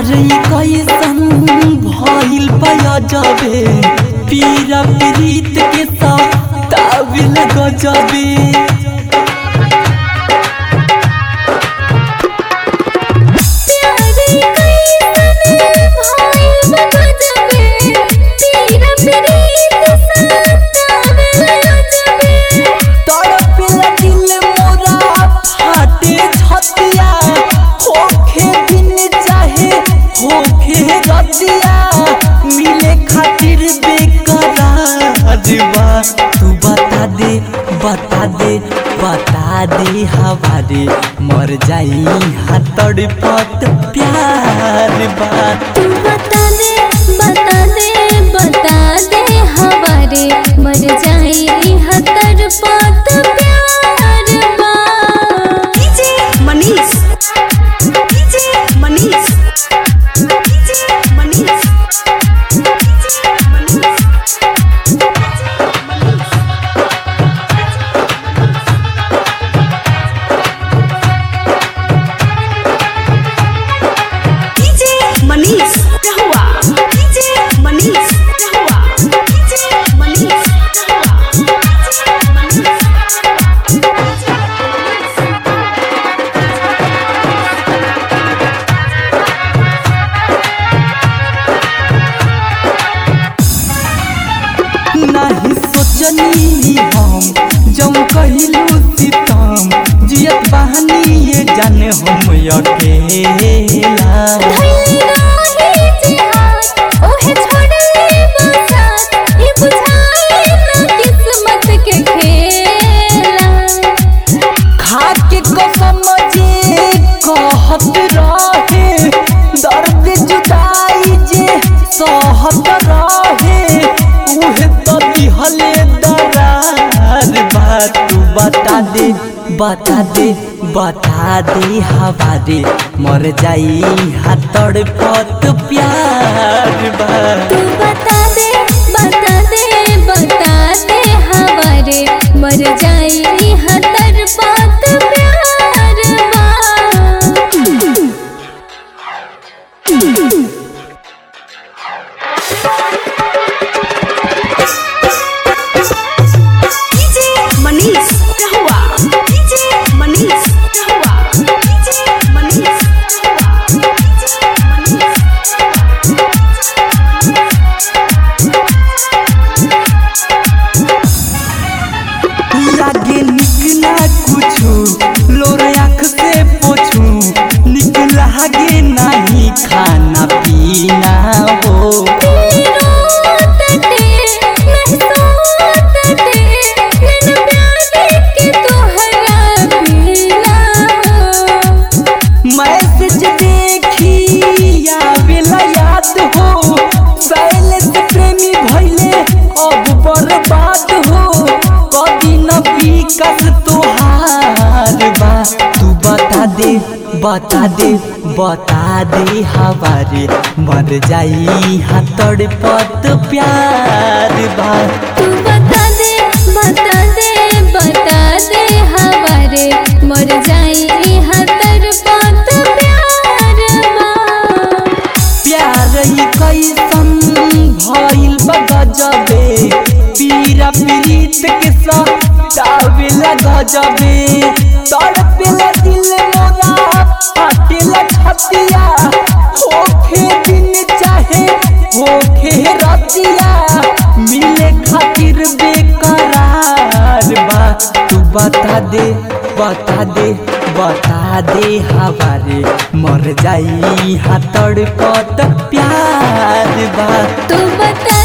कैसन भइल पया जाबे पीरा प्रीत के साथ ताबिल गजबे प्यारी कैसन भाई बगजबे तेरा प्रीत सतावे जबे तड़पेला दिल मोरा फाटे छतिया होखे दिन चाहे होखे रतिया मिले खातिर बेकरार बा तू बता दे बता दे बता दे हवारे मर जाई हाँ तड़पत प्यार बा तू बता दे बता दे बता दे हवारे मर जाई हतर पात प्यार बा DJ Manish DJ Manish DJ Manish DJ Manish DJ Manish रहुआ डीजे मनीष रहुआ डीजे मनीष रहुआ डीजे मनीष नहीं सोचनी हम जम कहिलू सीतम जियत बहानी ये जाने हम अकेला धैली राही जिहाद ओहे छोड़ले बसात ये बुझाए ना किस्मत के खेला खा के कसम जे कहत रहे दर्द जुदाई जे सहत रहे उहे तो दिहले दरार बात तू बता दे बता दे बता दे हवारे मर जाई हाथड़ पत प्यार बा तू बता दे बता दे बता दे हवारे मर जाई हतर पात प्यार बा डीजे मनीष रहुआ डीजे मनीष रहुआ डीजे मनीष रहुआ डीजे मनीष लागे निक ना कुछु लोर आँख से पोछू निक लागे नहीं खाना पीना हो रोतटे महसूतटे नैन प्यार के तोहरा पीला मैसेज देखी आवेला याद हो शैलेश प्रेमी भइले अब बर्बाद हो कभी न विकास तोहार बा तू बता दे बता दे बता दे हवारे मर जाई हाथड़ पत प्यार बा तू बता दे बता दे बता दे हवारे मर जाई हतर पात प्यार बा प्यार ही कैसन भइल बा गजबे पीरा पीरित के सतावेला गजबे तड़पेला दिल मोरा फाटेला छतिया होखे दिन चाहे होखे रतिया मिले खातिर बेकरार बा तू बता दे बता दे बता दे हवारे मर जाई हाथड़ पत प्यार बा तू बता